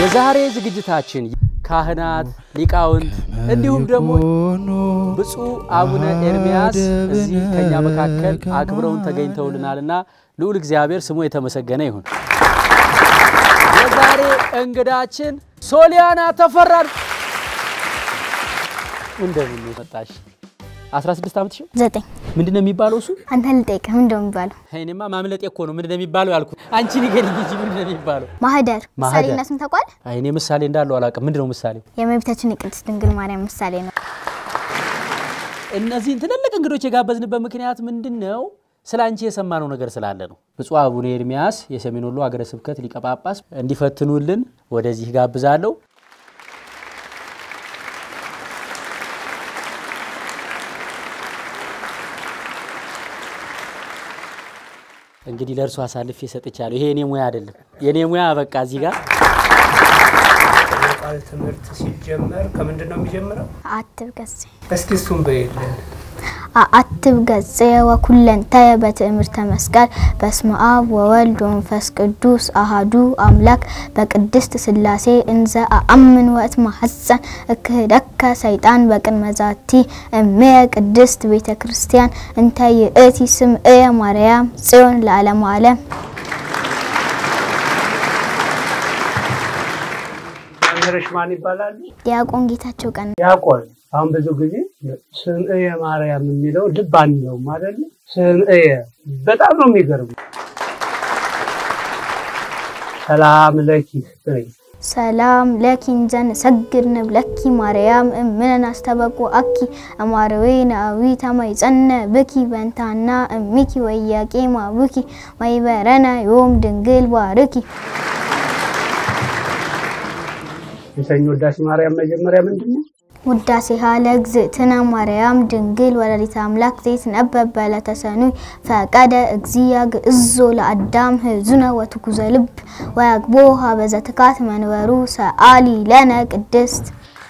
የዛሬ ዝግጅታችን ካህናት፣ ሊቃውንት እንዲሁም ደግሞ ብፁዕ አቡነ ኤርምያስ እዚህ ከኛ መካከል አክብረውን ተገኝተውልናልና ልዑል እግዚአብሔር ስሙ የተመሰገነ ይሁን። የዛሬ እንግዳችን ሶሊያና ተፈራ እንደምን መጣሽ? 16 ዓመትሽ ነው? ዘጠኝ ምንድን ነው የሚባለው እሱ? አንተ ልጠይቅህ ምንድን ነው የሚባለው? እኔማ ማምለጤ እኮ ነው። ምንድን ነው የሚባለው ያልኩት? አንቺ ንገሪኝ እንጂ ምንድን ነው የሚባለው? ማህደር ማህደር። ምሳሌነቱን ታውቋል? አይ እኔ ምሳሌ እንዳለው አላውቅም። ምንድን ነው ምሳሌ? የእመቤታችን የቅድስት ድንግል ማርያም ምሳሌ ነው። እነዚህን ትልልቅ እንግዶች የጋበዝንበት ምክንያት ምንድን ነው? ስለ አንቺ የሰማነው ነገር ስላለ ነው። ብፁዕ አቡነ ኤርምያስ የሰሜን ወሎ ሀገረ ስብከት ሊቀ ጳጳስ እንዲፈትኑልን ወደዚህ ጋብዛለሁ። እንግዲህ ለእርሱ አሳልፌ ሰጥቻለሁ። ይሄ የኔ ሙያ አይደለም። የኔ ሙያ በቃ እዚህ ጋር የቃል ትምህርት ሲጀመር ከምንድን ነው የሚጀምረው? አትብ ገጽ እስኪ እሱም በየለን አትብ ገጽ ወኩለንታየ በትእምርተ መስቀል በስመ አብ ወወልድ ወመንፈስ ቅዱስ አሃዱ አምላክ በቅድስት ስላሴ እንዘ አአምን ወእት ማሐፀን እክህደከ ሰይጣን በቅድመ ዛቲ እምየ ቅድስት ቤተ ክርስቲያን እንተ ይእቲ ስምዕየ ማርያም ጽዮን ለዓለመ ዓለም መምህርሽ ማን ይባላሉ? ዲያቆን ጌታቸው ቀን ያቆል አሁን ብዙ ጊዜ ስምዕየ ማርያም የሚለው ልብ አንለውም አይደለ? ስምዕየ በጣም ነው የሚገርሙ። ሰላም ለኪ በይ። ሰላም ለኪ እንዘን ሰግድ ንብለኪ ማርያም እምነን አስተበቁ አኪ አማረዌ ናዊ ተማይጸነ ብኪ በንታና እሚኪ ወያቄ ማቡኪ ማይበረነ ዮም ድንግል ባርኪ የሰኞ ውዳሴ ማርያም መጀመሪያ ምንድን ነው? ውዳሴሃ ለእግዝእትነ ማርያም ድንግል ወላዲተ አምላክ ዘይትነበብ በዕለተ ሰኑይ ፈቀደ እግዚአ ግዕዞ ለአዳም ህዙነ ወትኩዘ ልብ ወያግቦ ሀበዘ ትካት መንበሩ ሰአሊ ለነ ቅድስት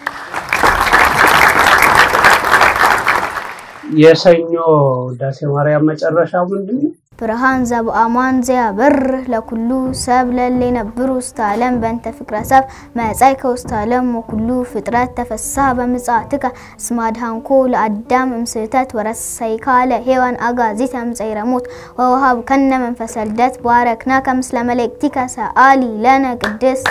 የሰኞ ውዳሴ ማርያም መጨረሻው ምንድን ነው? ብርሃን ዘበአማን ዘያበር ለኩሉ ሰብ ለለ ነብሩ ውስተ ዓለም በእንተ ፍቅረ ሰብ መጻእከ ውስተ ዓለም ወኩሉ ፍጥረት ተፈስሐ በምጽአትከ እስመ አድኃንኮ ለአዳም እምስሕተት ወረሰይካ ለሔዋን አጋዚተ እምፀይረ ሞት ወወሀብከነ መንፈሰ ልደት ባረክናከ ምስለ መላእክቲከ ሰአሊ ለነ ቅድስት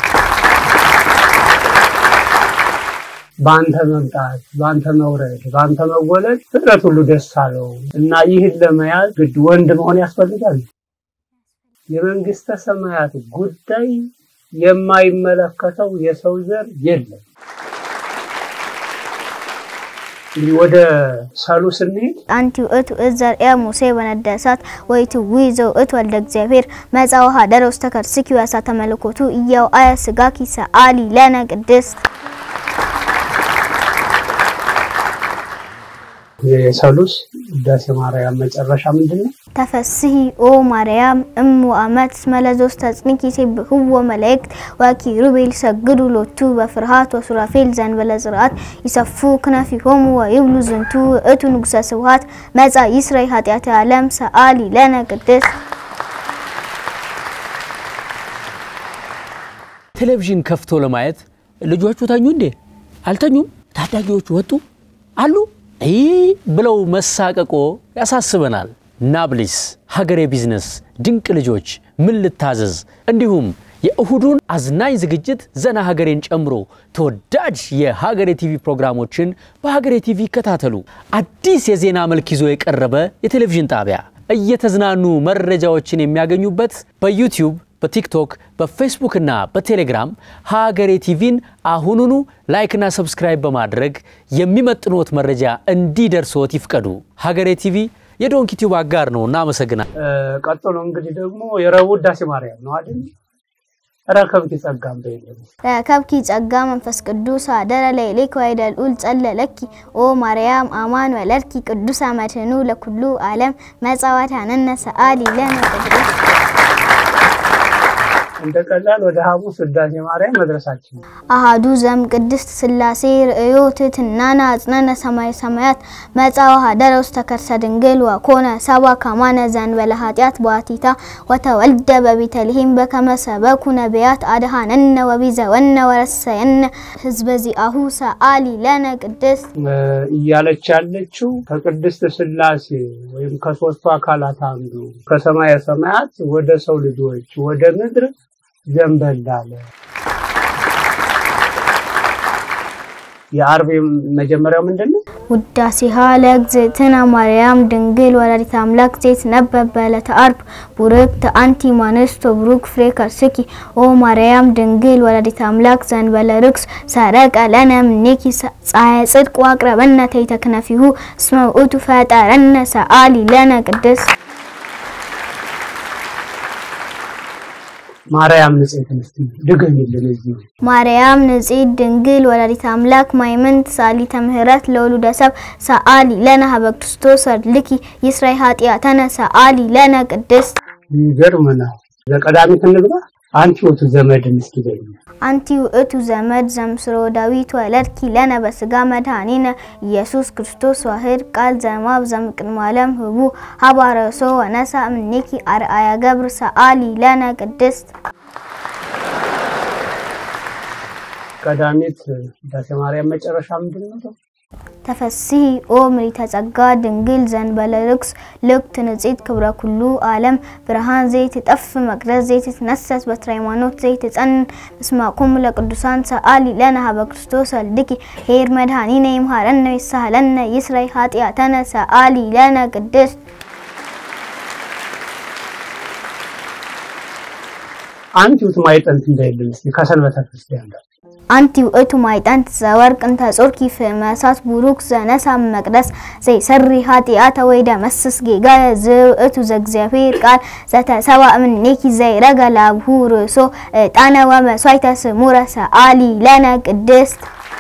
በአንተ መምጣት፣ በአንተ መውረድ፣ በአንተ መወለድ ፍጥረት ሁሉ ደስ አለው እና ይህን ለመያዝ ግድ ወንድ መሆን ያስፈልጋል። የመንግስተ ሰማያት ጉዳይ የማይመለከተው የሰው ዘር የለም። እንግዲህ ወደ ሰሉ ስንሄድ አንቲ ውእቱ እት ዘርአ ሙሴ በነደ እሳት ወኢትዊ ዘውእቱ ወልደ እግዚአብሔር መጻ ወኀደረ ውስተ ከርሥኪ ወእሳተ መለኮቱ ኢያውአየ ሥጋኪ ሰአሊ ለነ ቅድስት የሰሉስ ውዳሴ ማርያም መጨረሻ ምንድን ነው? ተፈስሒ ኦ ማርያም እም ወአመት እስመ ለዘውስተ ጽንኪ ይሴብሕዎ መላእክት ወኪሩቤል ይሰግዱ ሎቱ በፍርሃት ወሱራፌል ዘእንበለ ጽርዓት ይሰፉ ክነፊሆሙ ወይብሉ ዝንቱ ውእቱ ንጉሠ ስብሐት መጻ ይስረይ ኃጢአተ ዓለም ሰአሊ ለነ ቅድስት ቴሌቪዥን ከፍቶ ለማየት ልጆቹ ተኙ እንዴ? አልተኙም። ታዳጊዎቹ ወጡ አሉ ይህ ብለው መሳቀቆ ያሳስበናል። ናብሊስ ሀገሬ ቢዝነስ፣ ድንቅ ልጆች፣ ምን ልታዘዝ እንዲሁም የእሁዱን አዝናኝ ዝግጅት ዘና ሀገሬን ጨምሮ ተወዳጅ የሀገሬ ቲቪ ፕሮግራሞችን በሀገሬ ቲቪ ይከታተሉ። አዲስ የዜና መልክ ይዞ የቀረበ የቴሌቪዥን ጣቢያ እየተዝናኑ መረጃዎችን የሚያገኙበት በዩቲዩብ በቲክቶክ በፌስቡክ እና በቴሌግራም ሀገሬ ቲቪን አሁኑኑ ላይክና ሰብስክራይብ በማድረግ የሚመጥኖት መረጃ እንዲደርስዎት ይፍቀዱ። ሀገሬ ቲቪ የዶንኪ ቲዩብ አጋር ነው። እናመሰግናል። ቀጥሎ እንግዲህ ደግሞ የረቡዕ ውዳሴ ማርያም ነው አይደል? ረከብኪ ጸጋም በየለም ረከብኪ ጸጋ መንፈስ ቅዱስ አደረ ለይሌክ ወይደልዑል ጸለለኪ ኦ ማርያም አማን ወለድኪ ቅዱስ መድኅኑ ለኩሉ ዓለም መጻወት ያነነ ሰአሊ ለነ ቅድስት እንደ ቀላል ወደ ሐሙስ ውዳሴ ማርያም መድረሳችን አሃዱ ዘም ቅድስት ስላሴ ርእዮ ትሕትናነ አጽነነ ሰማይ ሰማያት መጻ ወኀደረ ውስተ ከርሰ ድንግል ወኮነ ሰብአ ከማነ ዘእንበለ ኃጢአት በአቲታ ወተወልደ በቤተልሔም በከመ ሰበኩ ነቢያት አድኃነነ ወቢዘወነ ወረሰየነ ህዝበ ዚአሁ ሰአሊ ለነ ቅድስት እያለች ያለችው ከቅድስት ስላሴ ወይም ከሶስቱ አካላት አንዱ ከሰማየ ሰማያት ወደ ሰው ልጆች ወደ ምድር ዘንበል አለ። የዓርብ መጀመሪያው ምንድን ነው? ውዳሴሃ ለእግዝእትነ ማርያም ድንግል ወላዲተ አምላክ ዘይትነበብ በዕለተ ዓርብ ቡርክት አንቲ እምአንስት ወቡሩክ ፍሬ ከርስኪ ኦ ማርያም ድንግል ወላዲተ አምላክ ዘእንበለ ርኩስ ሰረቀ ለነ እምኔኪ ፀሐየ ጽድቅ ወአቅረበነ ተይተ ክነፊሁ እስመ ውእቱ ፈጠረነ ሰአሊ ለነ ቅድስት ማርያም ንጽሕት ንስቲ ድገሚልን እዚህ ማርያም ንጽሕት ድንግል ወላዲተ አምላክ ማይምንት ሰአሊተ ምሕረት ለወሉደ ሰብ ሰአሊ ለነ ሀበ ክርስቶስ ወድልኪ ይስራይ ኃጢአተነ ሰአሊ ለነ ቅድስት ይገርም ነው። ለቀዳሚት እንግባ። አንቲ ውእቱ ዘመድን እስኪ በይኝ። አንቲ ውእቱ ዘመድ ዘምስሮ ዳዊት ወለድኪ ለነ በስጋ መድኃኒነ ኢየሱስ ክርስቶስ ዋህድ ቃል ዘማብ ዘምቅድመ ዓለም ህቡ ሀባረሶ ወነሳ እምኔኪ አርአያ ገብር ሰአሊ ለነ ቅድስት ቀዳሚት ውዳሴ ማርያም መጨረሻ ምንድን ነው? ተፈስሒ ኦ ምልዕተ ጸጋ ድንግል ዘእንበለ ርኩስ ልክት ንጽሕት ክብረ ኩሉ ዓለም ብርሃን ዘይትጠፍ መቅደስ ዘይትትነሰት በትረ ሃይማኖት ዘይትጸንን ምስማኮሙ ለቅዱሳን ሰአሊ ለነ ሀበ ክርስቶስ ወልድኪ ኄር መድኃኒነ ይምሃረነ ይሳሃለነ ይስረይ ኃጢአተነ ሰአሊ ለነ ቅድስት አንቲ ውእቱ ማዕጠንት እንዳይልን እስኪ ከሰንበተ ክርስቲያን ጋር አንቲ ውእቱ ማዕጠንት ዘወርቅ እንተ ጾርኪ ፍሕመ እሳት ቡሩክ ዘነሳ መቅደስ ዘይሰሪ ኃጢአተ ወይደመስስ ጌጋየ ዝውእቱ ዘእግዚአብሔር ቃል ዘተሰብአ እምኔኪ ዘይረገ ላብሁ ርእሶ ዕጣነ ወመሥዋዕተ ስሙረ ሰአሊ ለነ ቅድስት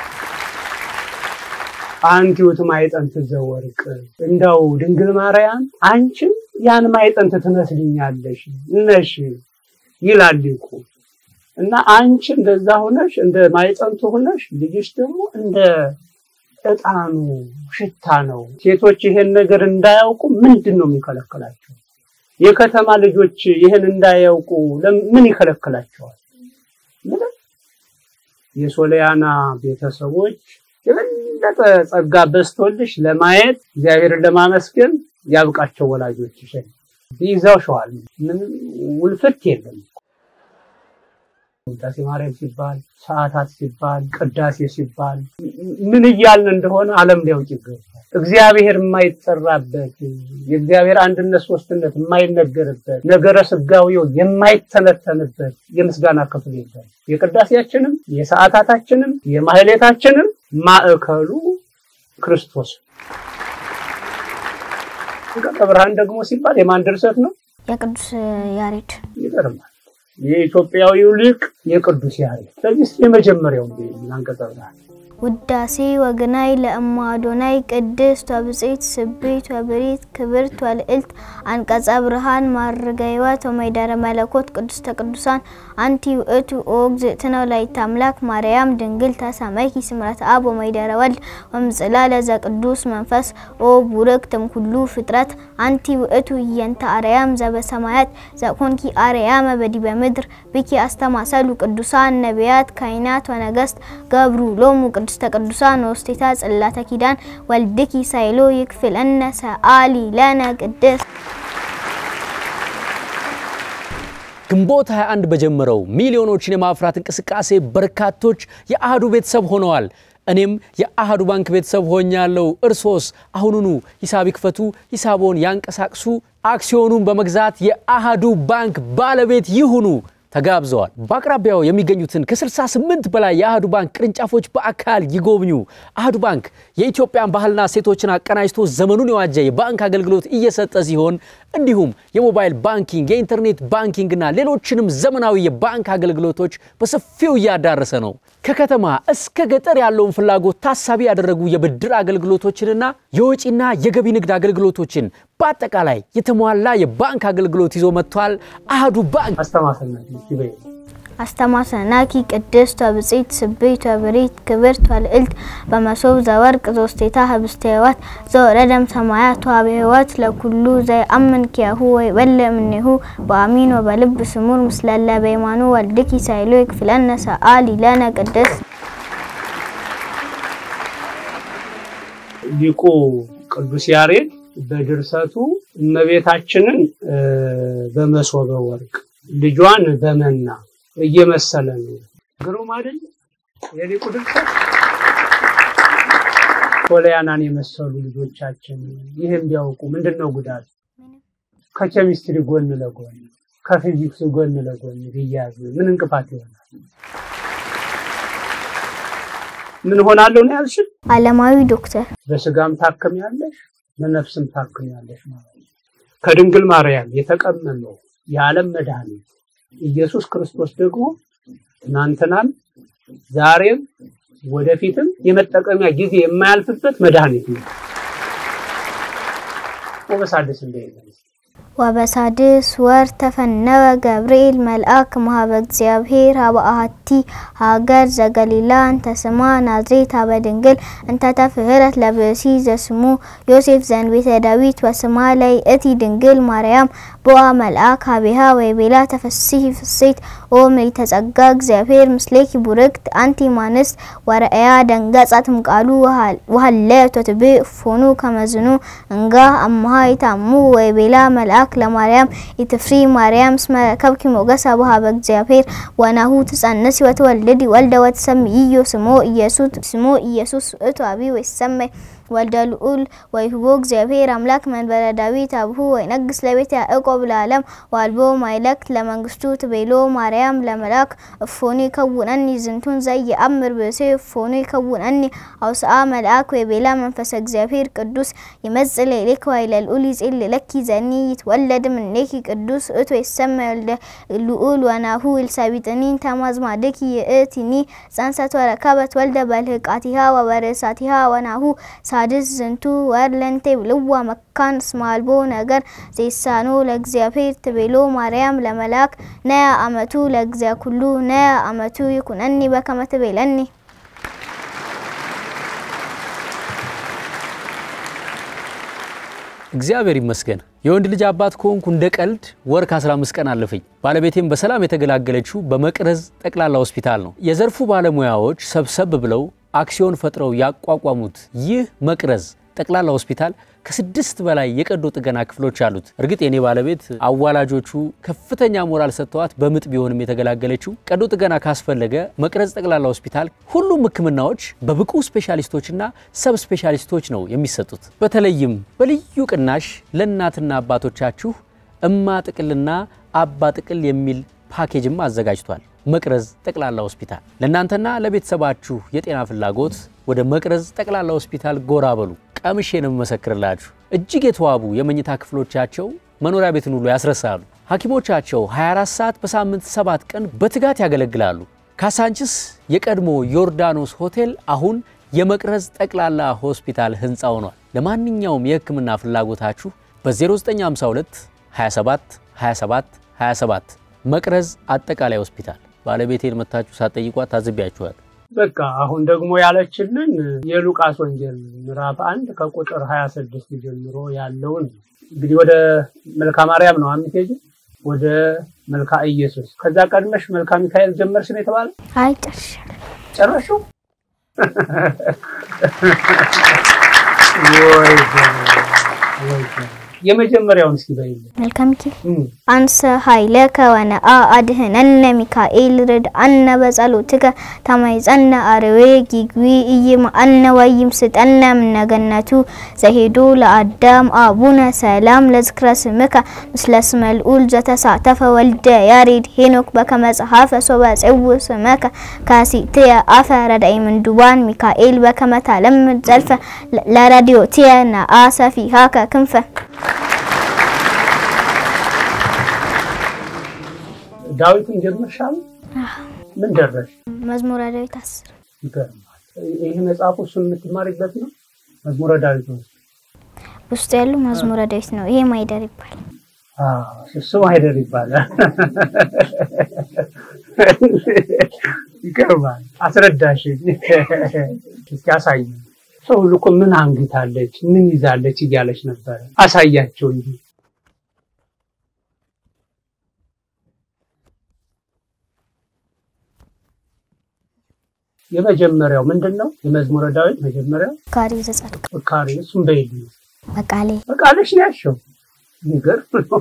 አንቲ ውእቱ ማዕጠንት ዘወርቅ እንደው ድንግል ማርያም አንቺም ያን ማዕጠንት ትመስልኛለሽ ነሽ ይላል ሊቁ። እና አንቺ እንደዛ ሆነሽ እንደ ማዕጠንቱ ሆነሽ ልጅሽ ደግሞ እንደ ዕጣኑ ሽታ ነው። ሴቶች ይሄን ነገር እንዳያውቁ ምንድን ነው የሚከለክላቸው? የከተማ ልጆች ይሄን እንዳያውቁ ምን ይከለክላቸዋል? ምንም። የሶሊያና ቤተሰቦች የበለጠ ጸጋ በዝቶልሽ ለማየት እግዚአብሔርን ለማመስገን ያብቃቸው ወላጆችሽ። ይዘውሸዋል። ምንም ውልፍት የለም። ውዳሴ ማርያም ሲባል ሰዓታት ሲባል ቅዳሴ ሲባል ምን እያልን እንደሆነ ዓለም ሊያውቅ ይገባል። እግዚአብሔር የማይጠራበት የእግዚአብሔር አንድነት ሶስትነት የማይነገርበት ነገረ ስጋዊው የማይተነተንበት የምስጋና ክፍል የለም። የቅዳሴያችንም የሰዓታታችንም የማህሌታችንም ማዕከሉ ክርስቶስ ቀጠ ብርሃን ደግሞ ሲባል የማን ድርሰት ነው? የቅዱስ ያሬድ ይገርማል። የኢትዮጵያዊው ሊቅ የቅዱስ ያሬድ። ስለዚህ የመጀመሪያው አንቀጸ ብርሃን ውዳሴ ወግናይ ለእማ አዶናይ ቅድስት ወብጽሕት ስብሕት ወብሪት ክብርት ወልዕልት አንቀጸ ብርሃን ማዕርገ ሕይወት ወማኅደረ መለኮት ቅድስተ ቅዱሳን አንቲ ውእቱ ኦ እግዝእትነ ወላዲተ አምላክ ማርያም ድንግል ተሰመይኪ ስምረተ አብ ወማኅደረ ወልድ ወምጽላለ ዘቅዱስ መንፈስ ኦ ቡርክት እምኩሉ ፍጥረት አንቲ ውእቱ እየንተ አርያም ዘበሰማያት ዘኮንኪ አርያመ በዲበ ምድር ብኪ አስተማሰሉ ቅዱሳን ነቢያት ካህናት ወነገስት ገብሩ ሎሙ ቅድስተ ቅዱሳን ወስቴታ ጽላተ ኪዳን ወልድኪ ሳይሎ ይክፍለነ ሰአሊ ለነ ቅድስት ግንቦት 21 በጀመረው ሚሊዮኖችን የማፍራት እንቅስቃሴ በርካቶች የአህዱ ቤተሰብ ሆነዋል። እኔም የአህዱ ባንክ ቤተሰብ ሆኛለሁ። እርሶስ አሁኑኑ ሂሳብ ይክፈቱ፣ ሂሳቦን ያንቀሳቅሱ፣ አክሲዮኑን በመግዛት የአህዱ ባንክ ባለቤት ይሁኑ ተጋብዘዋል። በአቅራቢያው የሚገኙትን ከ68 በላይ የአህዱ ባንክ ቅርንጫፎች በአካል ይጎብኙ። አህዱ ባንክ የኢትዮጵያን ባህልና ሴቶችን አቀናጅቶ ዘመኑን የዋጀ የባንክ አገልግሎት እየሰጠ ሲሆን እንዲሁም የሞባይል ባንኪንግ፣ የኢንተርኔት ባንኪንግና ሌሎችንም ዘመናዊ የባንክ አገልግሎቶች በሰፊው እያዳረሰ ነው። ከከተማ እስከ ገጠር ያለውን ፍላጎት ታሳቢ ያደረጉ የብድር አገልግሎቶችንና የወጪና የገቢ ንግድ አገልግሎቶችን በአጠቃላይ የተሟላ የባንክ አገልግሎት ይዞ መጥቷል። አህዱ ባንክ አስተማሰልነት ይበይ አስተማሰናኪ ቅድስት ወብጽሕት ስብሕት ወብሪት ክብርት ወልዕልት በመሶብ ዘወርቅ ዞስቴታ ህብስተ ሕይወት ዘወረደም ሰማያት ዋቤ ሕይወት ለኩሉ ዘይአምን ኪያሁ ወይበልዕ እምኔሁ በአሚን ወበልብ ስሙር ምስለለ በየማኑ ወልድኪ ሳይሎ ይክፍለነ ሰአሊ ለነ ቅድስት ሊቁ ቅዱስ ያሬድ በድርሰቱ እመቤታችንን በመሶበ ወርቅ ልጇን በመና እየመሰለ ነው። ግሩም አይደል? የሊቁ ድርሰት ሶሊያናን የመሰሉ ልጆቻችን ይህም ቢያውቁ ምንድን ነው ጉዳት? ከኬሚስትሪ ጎን ለጎን ከፊዚክስ ጎን ለጎን ቢያዝ ምን እንቅፋት ይሆናል? ምን ሆናለሁ ነው ያልሽን? ዓለማዊ ዶክተር በስጋም ታክም ያለሽ በነፍስም ታክም ያለሽ ማለት ነው። ከድንግል ማርያም የተቀመመው የዓለም መድኃኒት ኢየሱስ ክርስቶስ ደግሞ ትናንትናም ዛሬም ወደፊትም የመጠቀሚያ ጊዜ የማያልፍበት መድኃኒት ነው። ወበሳድስ እንደይለን ወበሳድስ ወር ተፈነወ ገብርኤል መልአክ መሀበ እግዚአብሔር ሀበ አሐቲ ሀገር ዘገሊላ እንተ ስማ ናዝሬት ሀበ ድንግል እንተ ተፍህረት ለብእሲ ዘስሙ ዮሴፍ ዘንቤተ ዳዊት ወስማ ለይእቲ ድንግል ማርያም ቦአ መልአክ ሀቤሃ ወይቤላ ተፈሲሒ ፍሴት ኦ ምልዕተ ጸጋ እግዚአብሔር ምስሌኪ ቡርክት አንቲ እምአንስት ወረአያ ደንገጸት እምቃሉ ወሀለየት ወትቤ እፎኑ ከመዝኑ እንጋ አምሃ ይታሙ ወይቤላ መልአክ ለማርያም ኢትፍሪ ማርያም እስመ ረከብኪ ሞገሰ በሀበ እግዚአብሔር ወናሁ ትጸንሲ ወትወልዲ ወልደ ወትሰምይዮ ስሞ ኢየሱስ ስሞ ኢየሱስ ውእቱ አብይ ወይሰመይ ወልደ ልዑል ወይሁቦ እግዚአብሔር አምላክ መንበረ ዳዊት አብሁ ወይነግስ ለቤተ ያዕቆብ ለዓለም ዋልቦ ማይለክት ለመንግስቱ ትቤሎ ማርያም ለመላክ እፎኒ ከውነኒ ዝንቱን ዘየአምር ብእሴ እፎኒ ከውነኒ አውስአ መልአክ ወይቤላ መንፈሰ እግዚአብሔር ቅዱስ ይመጽእ ሌሊከ ወይለ ልዑል ይጼል ለኪ ዘኒ ይትወለድ እምኔኪ ቅዱስ እቱ ይሰመይ ወልደ ልዑል ወናሁ ኤልሳቤጥኒ ተማዝማድኪ ይእቲኒ ጸንሰት ወረከበት ወልደ በልህቃቲሃ ወበርእሳቲሃ ወናሁ ሳድስ ዝንቱ ወር ለንቴ ብልዋ መካን ስማልቦ ነገር ዜሳኖ ለእግዚአብሔር ትቤሎ ማርያም ለመላክ ነያ አመቱ ለእግዚአ ኩሉ ነያ አመቱ ይኩነኒ በከመ ትቤለኒ እግዚአብሔር ይመስገን የወንድ ልጅ አባት ከሆንኩ እንደ ቀልድ ወር ከ15 ቀን አለፈኝ። ባለቤቴም በሰላም የተገላገለችው በመቅረዝ ጠቅላላ ሆስፒታል ነው። የዘርፉ ባለሙያዎች ሰብሰብ ብለው አክሲዮን ፈጥረው ያቋቋሙት ይህ መቅረዝ ጠቅላላ ሆስፒታል ከስድስት በላይ የቀዶ ጥገና ክፍሎች አሉት። እርግጥ የኔ ባለቤት አዋላጆቹ ከፍተኛ ሞራል ሰጥተዋት በምጥ ቢሆንም የተገላገለችው ቀዶ ጥገና ካስፈለገ መቅረዝ ጠቅላላ ሆስፒታል ሁሉም ሕክምናዎች በብቁ ስፔሻሊስቶችና ሰብ ስፔሻሊስቶች ነው የሚሰጡት። በተለይም በልዩ ቅናሽ ለእናትና አባቶቻችሁ እማ ጥቅልና አባ ጥቅል የሚል ፓኬጅም አዘጋጅቷል። መቅረዝ ጠቅላላ ሆስፒታል ለእናንተና ለቤተሰባችሁ የጤና ፍላጎት ወደ መቅረዝ ጠቅላላ ሆስፒታል ጎራ በሉ። ቀምሼ ነው የምመሰክርላችሁ። እጅግ የተዋቡ የመኝታ ክፍሎቻቸው መኖሪያ ቤትን ሁሉ ያስረሳሉ። ሐኪሞቻቸው 24 ሰዓት በሳምንት ሰባት ቀን በትጋት ያገለግላሉ። ካሳንችስ የቀድሞ ዮርዳኖስ ሆቴል አሁን የመቅረዝ ጠቅላላ ሆስፒታል ህንፃ ሆኗል። ለማንኛውም የህክምና ፍላጎታችሁ በ0952 27 27 27 መቅረዝ አጠቃላይ ሆስፒታል ባለቤቴን መታችሁ ሳትጠይቋት ታዝቢያችኋል። በቃ አሁን ደግሞ ያለችልን የሉቃስ ወንጌል ምዕራፍ አንድ ከቁጥር 26 ጀምሮ ያለውን እንግዲህ ወደ መልካ ማርያም ነው የምትሄጂ፣ ወደ መልካ ኢየሱስ። ከዛ ቀድመሽ መልካ ሚካኤል ጀመርሽ ነው የተባለ። አይ ጨርሻለሁ። ጨረሽው? ወይ ወይ የመጀመሪያውን እስኪ በይልን። መልካ ሚካኤል አንሰ ኃይለከ ወነአ አድህነነ ሚካኤል ርድአነ በጸሎትከ ተማይጸነ አርዌ ጊግዊ ኢይምአነ ወይምስጠነ እምነገነቱ ዘሄዱ ለአዳም አቡነ ሰላም ለዝክረ ስምከ ምስለ ስመ ልዑል ዘተሳተፈ ወልደ ያሬድ ሄኖክ በከመ ጸሐፈ ሶበ ጽውዕ ስመከ ካሲትየ አፈ ረዳኢ ምንዱባን ሚካኤል በከመ ታለምድ ዘልፈ ለረድኤትየ ነአ ሰፊሃከ ክንፈ ዳዊትን ጀመርሻል? ምን ደረሽ? መዝሙረ ዳዊት አስር ይገርማል። ይህ መጽሐፉ እሱን የምትማሪበት ነው። መዝሙረ ዳዊት ነው። ውስጡ ያሉ መዝሙረ ዳዊት ነው። ይሄ ማይደር ይባላል። እሱ አይደር ይባላል። ይገርማል። አስረዳሽኝ እስኪ አሳይ። ሰው ሁሉ እኮ ምን አንግታለች፣ ምን ይዛለች እያለች ነበረ። አሳያቸው እንጂ የመጀመሪያው ምንድን ነው? የመዝሙረ ዳዊት መጀመሪያው ፍካሬ ዘጻድቃን ፍካሬ። እሱም በይል በቃሌ በቃልሽ ነው ያልሽው። የሚገርም ነው።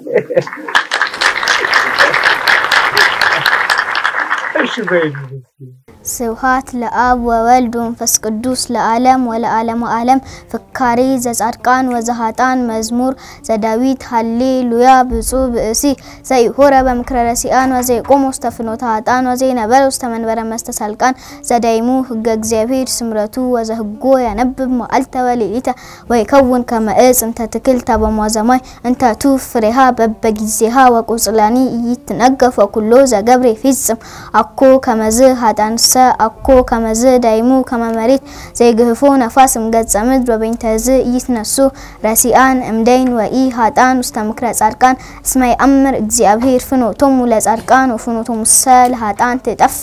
እሺ በይል ስብሐት ለአብ ወወልድ ወመንፈስ ቅዱስ ለዓለም ወለዓለመ ዓለም ፍካሬ ዘጻድቃን ወዘሃጣን መዝሙር ዘዳዊት ሃሌሉያ ብፁዕ ብእሲ ዘይሆረ በምክረ ረሲአን ወዘይቆም ውስተ ፍኖተ ኃጥአን ወዘይነበረ ውስተ መንበረ መስተሳልቃን ዘዳይሙ ህገ እግዚአብሔር ስምረቱ ወዘህጎ ያነብብ መዓልተ ወሌሊተ ወይከውን ከመ ዕፅ እንተ ትክልተ በሟዘማይ እንተ ቱፍ ፍሬሃ በበጊዜሃ ወቁጽላኒ ኢይትነገፍ ወኩሎ ዘገብረ ይፌጽም አኮ ከመዝ ኃጥአንሰ አኮ ከመዝ ዳይሙ ከመ መሬት ዘይግህፎ ነፋስ እምገጸ ምድር በበይንተ ዝ ኢይትነሱ ረሲአን እምደይን ወኢ ኃጥአን ውስተ ምክረ ጻድቃን እስመ ይአምር እግዚአብሔር ፍኖቶሙ ለጻድቃን ወፍኖቶሙሰ ለኃጥአን ትጠፍ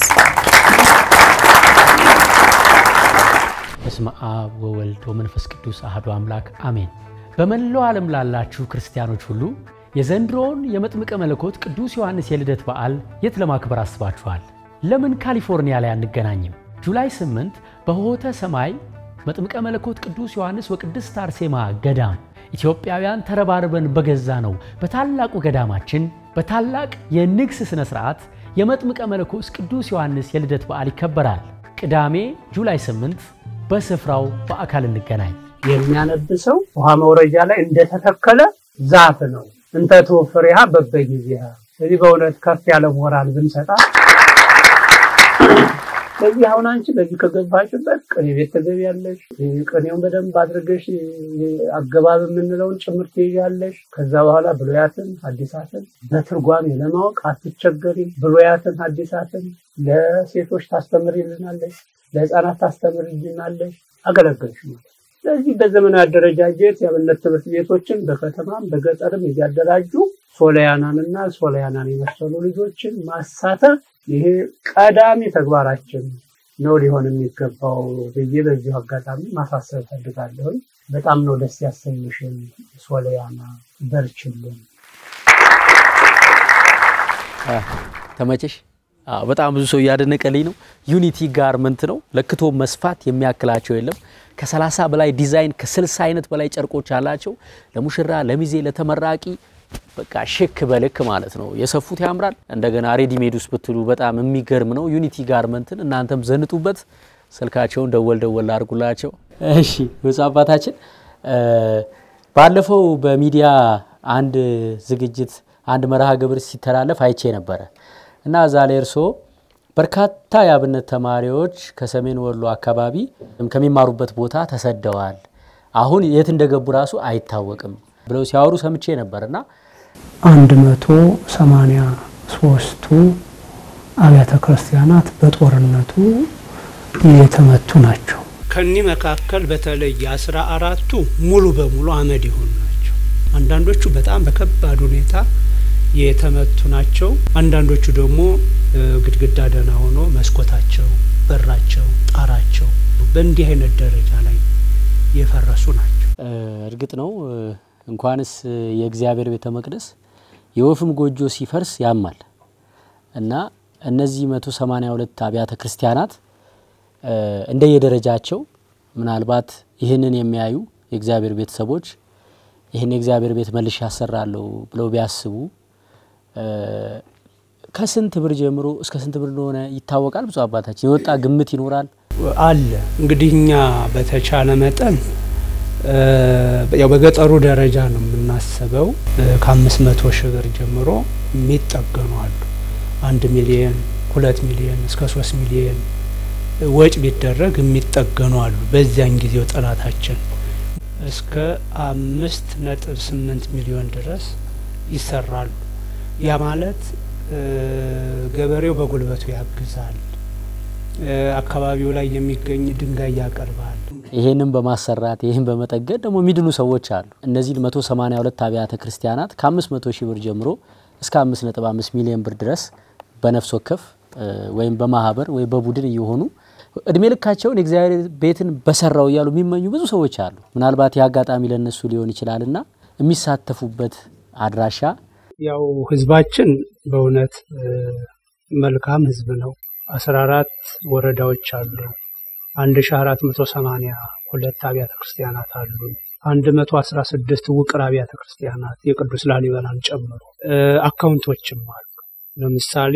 በስመ አብ ወወልድ ወመንፈስ ቅዱስ አሐዱ አምላክ አሜን። በመላው ዓለም ላላችሁ ክርስቲያኖች ሁሉ የዘንድሮውን የመጥምቀ መለኮት ቅዱስ ዮሐንስ የልደት በዓል የት ለማክበር አስባችኋል? ለምን ካሊፎርኒያ ላይ አንገናኝም? ጁላይ 8 በሆተ ሰማይ መጥምቀ መለኮት ቅዱስ ዮሐንስ ወቅድስት አርሴማ ገዳም ኢትዮጵያውያን ተረባርበን በገዛ ነው በታላቁ ገዳማችን በታላቅ የንግስ ሥነ ሥርዓት የመጥምቀ መለኮት ቅዱስ ዮሐንስ የልደት በዓል ይከበራል። ቅዳሜ ጁላይ 8 በስፍራው በአካል እንገናኝ። የሚያነብሰው ውሃ መውረጃ ላይ እንደተተከለ ዛፍ ነው። እንተ ትወፍሬሃ በበጊዜሃ። ስለዚህ በእውነት ከፍ ያለ ሞራል ብንሰጣት በዚህ አሁን አንቺ በዚህ ከገባሽበት ቅኔ ቤት ትገቢያለሽ። ቅኔውን በደንብ አድርገሽ አገባብ የምንለውን ጭምር ትይዣለሽ። ከዛ በኋላ ብሉያትን ሐዲሳትን በትርጓሜ ለማወቅ አትቸገሪም። ብሉያትን ሐዲሳትን ለሴቶች ታስተምሪልናለሽ፣ ለሕፃናት ታስተምሪልናለሽ። አገለገልሽ ነው። ስለዚህ በዘመናዊ አደረጃጀት የአብነት ትምህርት ቤቶችን በከተማም በገጠርም እያደራጁ ሶለያናንና ሶለያናን የመሰሉ ልጆችን ማሳተፍ ይሄ ቀዳሚ ተግባራችን ነው ሊሆን የሚገባው ብዬ በዚሁ አጋጣሚ ማሳሰብ ፈልጋለሁ። በጣም ነው ደስ ያሰኝሽን ሶለያና፣ በርችልን። ተመቸሽ? አዎ፣ በጣም ብዙ ሰው እያደነቀልኝ ነው። ዩኒቲ ጋርመንት ነው ለክቶ መስፋት የሚያክላቸው የለም። ከ30 በላይ ዲዛይን ከ60 አይነት በላይ ጨርቆች አላቸው። ለሙሽራ፣ ለሚዜ፣ ለተመራቂ በቃ ሽክ በልክ ማለት ነው። የሰፉት ያምራል። እንደገና ሬዲሜድ ውስጥ ብትሉ በጣም የሚገርም ነው። ዩኒቲ ጋርመንትን እናንተም ዘንጡበት። ስልካቸውን ደወል ደወል አድርጉላቸው። እሺ ብፁዕ አባታችን ባለፈው በሚዲያ አንድ ዝግጅት አንድ መርሃ ግብር ሲተላለፍ አይቼ ነበረ እና እዛ ላይ እርስዎ በርካታ የአብነት ተማሪዎች ከሰሜን ወሎ አካባቢ ከሚማሩበት ቦታ ተሰደዋል፣ አሁን የት እንደገቡ ራሱ አይታወቅም ብለው ሲያወሩ ሰምቼ ነበር እና አንድ መቶ ሰማንያ ሶስቱ አብያተ ክርስቲያናት በጦርነቱ የተመቱ ናቸው። ከኒህ መካከል በተለይ አስራ አራቱ ሙሉ በሙሉ አመድ የሆኑ ናቸው። አንዳንዶቹ በጣም በከባድ ሁኔታ የተመቱ ናቸው። አንዳንዶቹ ደግሞ ግድግዳ ደህና ሆኖ መስኮታቸው፣ በራቸው፣ ጣራቸው በእንዲህ አይነት ደረጃ ላይ የፈረሱ ናቸው። እርግጥ ነው እንኳንስ የእግዚአብሔር ቤተ መቅደስ የወፍም ጎጆ ሲፈርስ ያማል እና እነዚህ 182 አብያተ ክርስቲያናት እንደየደረጃቸው ምናልባት ይህንን የሚያዩ የእግዚአብሔር ቤተሰቦች ይህን የእግዚአብሔር ቤት መልሼ ያሰራለሁ ብለው ቢያስቡ ከስንት ብር ጀምሮ እስከ ስንት ብር እንደሆነ ይታወቃል? ብፁዕ አባታችን የወጣ ግምት ይኖራል? አለ እንግዲህ እኛ በተቻለ መጠን ያው በገጠሩ ደረጃ ነው የምናስበው። ከአምስት መቶ ሺህ ብር ጀምሮ የሚጠገኑ አሉ። አንድ ሚሊየን፣ ሁለት ሚሊየን እስከ ሶስት ሚሊየን ወጭ ቢደረግ የሚጠገኑ አሉ። በዚያን ጊዜው ጥናታችን እስከ አምስት ነጥብ ስምንት ሚሊዮን ድረስ ይሰራሉ። ያ ማለት ገበሬው በጉልበቱ ያግዛል። አካባቢው ላይ የሚገኝ ድንጋይ ያቀርባል። ይሄንን በማሰራት ይህን በመጠገን ደግሞ የሚድኑ ሰዎች አሉ። እነዚህን 182 አብያተ ክርስቲያናት ከ500 ሺህ ብር ጀምሮ እስከ 5.5 ሚሊዮን ብር ድረስ በነፍስ ወከፍ ወይም በማህበር ወይም በቡድን እየሆኑ እድሜ ልካቸውን የእግዚአብሔር ቤትን በሰራው እያሉ የሚመኙ ብዙ ሰዎች አሉ። ምናልባት የአጋጣሚ ለነሱ ሊሆን ይችላልና የሚሳተፉበት አድራሻ ያው ህዝባችን በእውነት መልካም ህዝብ ነው። አስራ አራት ወረዳዎች አሉ። አንድ ሺ አራት መቶ ሰማኒያ ሁለት አብያተ ክርስቲያናት አሉ። አንድ መቶ አስራ ስድስት ውቅር አብያተ ክርስቲያናት የቅዱስ ላሊበላን ጨምሮ አካውንቶችም አሉ። ለምሳሌ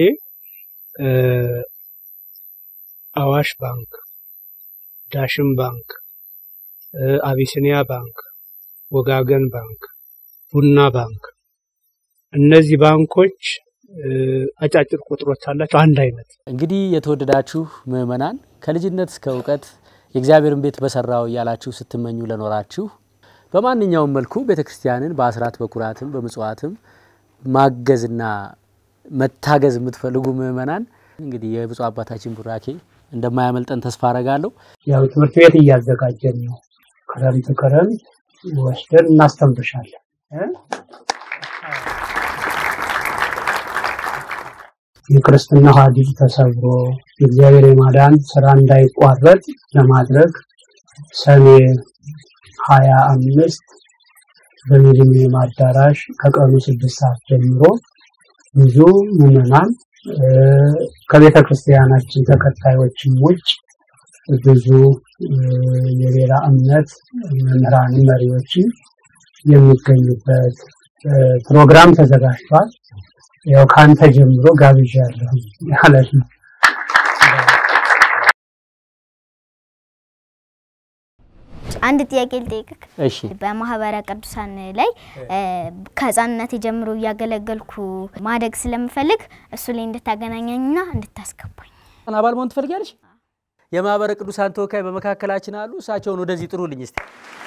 አዋሽ ባንክ፣ ዳሽን ባንክ፣ አቢሲኒያ ባንክ፣ ወጋገን ባንክ፣ ቡና ባንክ እነዚህ ባንኮች አጫጭር ቁጥሮች አላቸው፣ አንድ አይነት። እንግዲህ የተወደዳችሁ ምእመናን ከልጅነት እስከ እውቀት የእግዚአብሔርን ቤት በሰራው እያላችሁ ስትመኙ ለኖራችሁ በማንኛውም መልኩ ቤተ ክርስቲያንን በአስራት በኩራትም በምጽዋትም ማገዝና መታገዝ የምትፈልጉ ምእመናን እንግዲህ የብፁዕ አባታችን ቡራኬ እንደማያመልጠን ተስፋ አረጋለሁ። ያው ትምህርት ቤት እያዘጋጀን ነው። ክረምት ክረምት ወስደን እናስተምርሻለን። የክርስትና ሐዲድ ተሰብሮ የእግዚአብሔር የማዳን ስራ እንዳይቋረጥ ለማድረግ ሰኔ ሀያ አምስት በሚሊኒየም አዳራሽ ከቀኑ ስድስት ሰዓት ጀምሮ ብዙ ምዕመናን ከቤተ ክርስቲያናችን ተከታዮችም ውጭ ብዙ የሌላ እምነት መምህራን መሪዎችን የሚገኙበት ፕሮግራም ተዘጋጅቷል። ያው ከአንተ ጀምሮ ጋብዣለሁ ማለት ነው። አንድ ጥያቄ ልጠይቅህ። እሺ በማህበረ ቅዱሳን ላይ ከህፃንነት ጀምሮ እያገለገልኩ ማደግ ስለምፈልግ እሱ ላይ እንድታገናኘኝና እንድታስገባኝ። አባል መሆን ትፈልጊያለሽ? የማህበረ ቅዱሳን ተወካይ በመካከላችን አሉ። እሳቸውን ወደዚህ ጥሩልኝ እስቲ።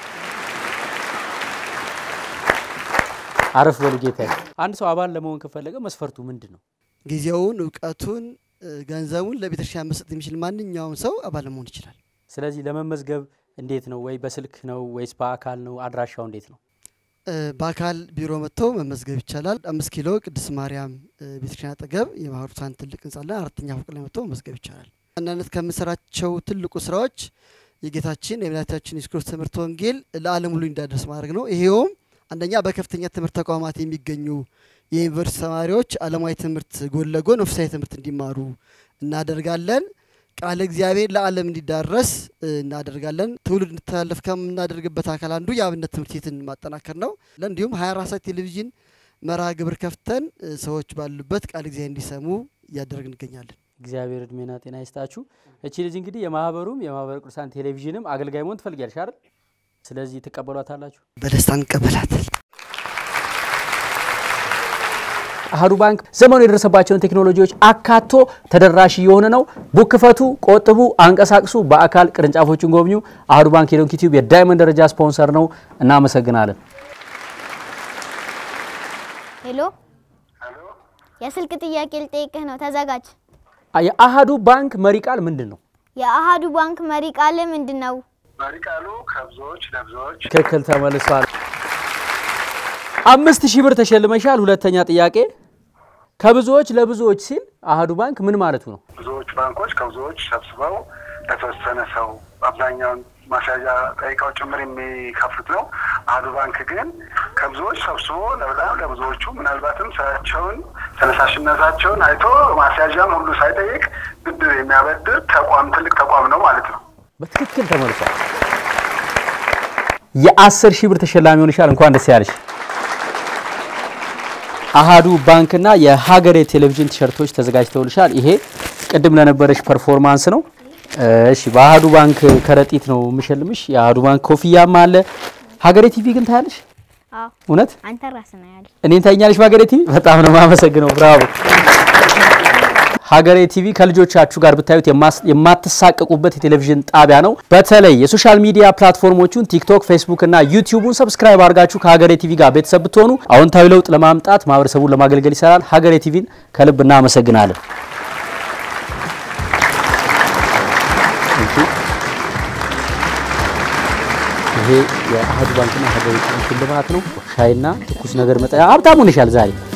አረፍ በሉ ጌታዬ። አንድ ሰው አባል ለመሆን ከፈለገ መስፈርቱ ምንድን ነው? ጊዜውን፣ እውቀቱን፣ ገንዘቡን ለቤተክርስቲያን መስጠት የሚችል ማንኛውም ሰው አባል መሆን ይችላል። ስለዚህ ለመመዝገብ እንዴት ነው? ወይ በስልክ ነው ወይስ በአካል ነው? አድራሻው እንዴት ነው? በአካል ቢሮ መጥተው መመዝገብ ይቻላል። አምስት ኪሎ ቅድስት ማርያም ቤተክርስቲያን አጠገብ የማህበረ ቅዱሳን ትልቅ ህንጻ አለ። አራተኛ ፎቅ ላይ መጥተው መመዝገብ ይቻላል። አንዳነት ከምንሰራቸው ትልቁ ስራዎች የጌታችን የመድኃኒታችን ኢየሱስ ክርስቶስ ትምህርት ወንጌል ለዓለም ሁሉ እንዲዳረስ ማድረግ ነው። ይሄውም አንደኛ በከፍተኛ ትምህርት ተቋማት የሚገኙ የዩኒቨርሲቲ ተማሪዎች ዓለማዊ ትምህርት ጎን ለጎን መንፈሳዊ ትምህርት እንዲማሩ እናደርጋለን። ቃለ እግዚአብሔር ለዓለም እንዲዳረስ እናደርጋለን። ትውልድ እንዲተላለፍ ከምናደርግበት አካል አንዱ የአብነት ትምህርት ቤትን ማጠናከር ነው። እንዲሁም 24 ሰዓት ቴሌቪዥን መርሃ ግብር ከፍተን ሰዎች ባሉበት ቃለ እግዚአብሔር እንዲሰሙ እያደረግን እንገኛለን። እግዚአብሔር እድሜና ጤና ይስጣችሁ። እቺ ልጅ እንግዲህ የማህበሩም የማህበረ ቅዱሳን ቴሌቪዥንም አገልጋይ መሆን ትፈልጊያለሽ አይደል? ስለዚህ ትቀበሏታላችሁ? በደስታ እንቀበላለን። አህዱ ባንክ ዘመኑ የደረሰባቸውን ቴክኖሎጂዎች አካቶ ተደራሽ እየሆነ ነው። ቡክ ክፈቱ፣ ቆጥቡ፣ አንቀሳቅሱ። በአካል ቅርንጫፎችን ጎብኙ። አህዱ ባንክ የዶንኪ ቲዩብ የዳይመንድ ደረጃ ስፖንሰር ነው። እናመሰግናለን። ሄሎ፣ የስልክ ጥያቄ ልጠይቅህ ነው። ተዘጋጅ። የአህዱ ባንክ መሪ ቃል ምንድን ነው? የአሃዱ ባንክ መሪ ቃል ምንድን ነው? መሪ ቃሉ ከብዙዎች ለብዙዎች ትክክል ተመልሷል። አምስት ሺህ ብር ተሸልመሻል። ሁለተኛ ጥያቄ ከብዙዎች ለብዙዎች ሲል አህዱ ባንክ ምን ማለቱ ነው? ብዙዎች ባንኮች ከብዙዎች ሰብስበው ለተወሰነ ሰው አብዛኛውን ማስያዣ ጠይቀው ጭምር የሚከፍሉት ነው። አህዱ ባንክ ግን ከብዙዎች ሰብስቦ በጣም ለብዙዎቹ ምናልባትም ስራቸውን ተነሳሽነታቸውን አይቶ ማስያዣም ሁሉ ሳይጠይቅ ብድር የሚያበድር ተቋም ትልቅ ተቋም ነው ማለት ነው። በትክክል ተመልሷል። የአስር ሺህ ብር ተሸላሚ ሆንሻል። እንኳን ደስ ያለሽ። አሃዱ ባንክና የሀገሬ ቴሌቪዥን ቲሸርቶች ተዘጋጅተውልሻል። ይሄ ቅድም ለነበረሽ ፐርፎርማንስ ነው። እሺ፣ በአሃዱ ባንክ ከረጢት ነው የምሸልምሽ። የአሃዱ ባንክ ኮፍያም አለ። ሀገሬ ቲቪ ግን ታያለሽ? አዎ፣ እውነት አንተ ራስህ ነው ያለ። እኔን ታይኛለሽ በሀገሬ ቲቪ? በጣም ነው የማመሰግነው። ብራቮ። ሀገሬ ቲቪ ከልጆቻችሁ ጋር ብታዩት የማትሳቀቁበት የቴሌቪዥን ጣቢያ ነው። በተለይ የሶሻል ሚዲያ ፕላትፎርሞቹን ቲክቶክ፣ ፌስቡክ እና ዩቲዩቡን ሰብስክራይብ አድርጋችሁ ከሀገሬ ቲቪ ጋር ቤተሰብ ብትሆኑ አዎንታዊ ለውጥ ለማምጣት ማህበረሰቡን ለማገልገል ይሰራል። ሀገሬ ቲቪን ከልብ እናመሰግናለን። ይሄ የአህዱ ባንክና ሀገሬ ቲቪ ሽልማት ነው። ሻይና ትኩስ ነገር መጠ ሀብታም ሆነሻል ዛሬ